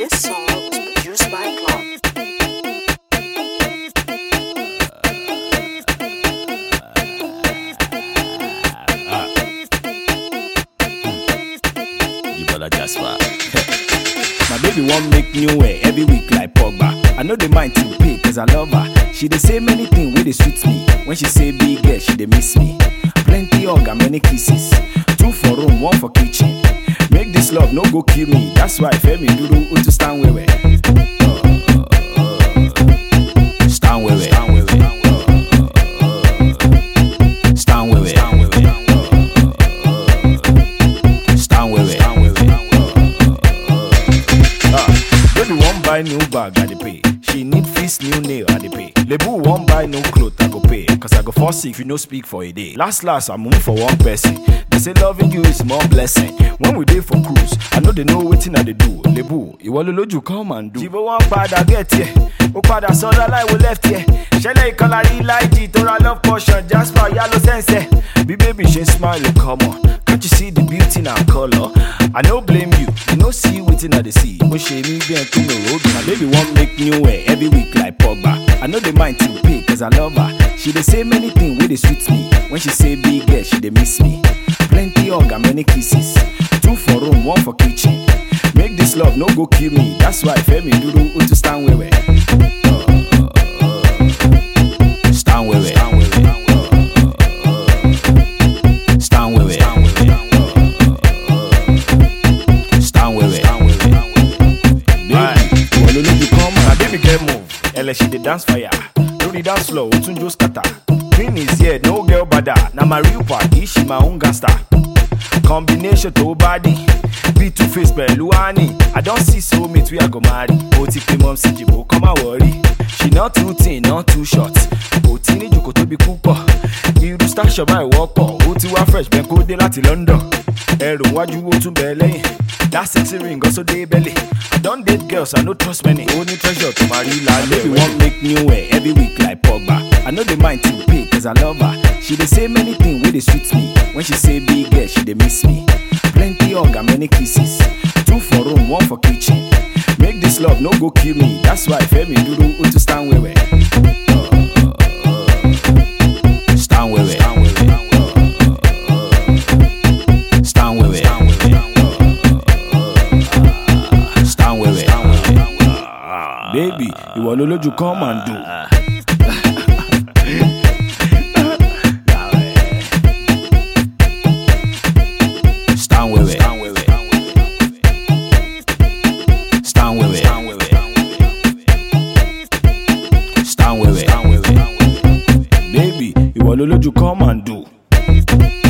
This song was produced by Cloud. Ebola Jasper. My baby want make new way every week like Pogba. I know the mind to pay cause I love her. She dey say many things wey dey sweet me. When she say big girl, she dey miss me. Plenty hug and many kisses. Two for room, one for kitchen. Make this love no go kill me. That's why Femi Duru Utu stand wewe. Stand wewe. Stand wewe. Stand wewe. Stand wewe. Ah, Baby wan buy new bag, I dey pay. She need fix new nail, I dey pay. Lebu wan buy new cloth, I go pay. Cause I go fall sick if you no speak for a day. Last last, I move for one person. They say loving you is more blessing. When we dey for cruise, I know they know wetin I dey do. Lebu, ìwọ ló lójú come and do. Jìbò wọn padà get here, ó padà sọ́dọ̀ láìwo left here. Ṣẹlẹ̀ ìkọlà rí láìjì tó ra love portion, Jasper yá ló sẹ́nsẹ̀. Bí baby ṣe ń smile, come on. Can't you see the beauty in our color? I no blame you, you no see wetin I dey see. Mo ṣe ní bí ẹn tó mi road. My baby wan make new hair every week like Pogba. I no dey mind to pay cause I love her. She dey say many things wey dey sweet me. When she say big girl, she dey miss me. Plenty hug and many kisses. Two for room, one for kitchen. Make this love no go kill me. That's why Femi Duru Utu stand wewe. Stand wewe. Stand wewe. Stand wewe. Baby, ìwọ ló lójú kan mọ̀. Na baby girl move, ẹlẹ́ she dey dance fire. Lórí dance floor, ó tún jó scatter. Green is here, no girl bada. Na my real party, she my own gangster. Combination tó bá dì. Bí two face pẹ̀lú honey. I don see soulmate wey I go marry. Mo ti pe mom sí jìbò, kọ́ máa wọ̀rí. She not too thin, not too short. Kò tí ní jòkó tóbi púpọ̀. Irú station báyìí wọ́pọ̀. Ó ti wá fresh bẹ́ẹ̀ kó dé láti London. Ẹrù wájú ó tún bẹ̀ lẹ́yìn. That sexy ring also dey belly. I don date girls, I no trust many. Ó ní treasure tó máa rí lálẹ́. Baby wan make new hair every week like Pogba. I no dey mind to pay cause I love her. She dey say many things wey dey sweet me. When she say big girl, she dey miss me. Plenty hug and many kisses. Two for room, one for kitchen. Make this love no go kill me. That's why Femi Duru Utu stand wewe. Stand wewe. Stand wewe. Stand wewe. Baby, ìwọ ló lójú come and do. Stand wewe. Stand wewe. Stand wewe. Baby, ìwọ ló lójú come and do.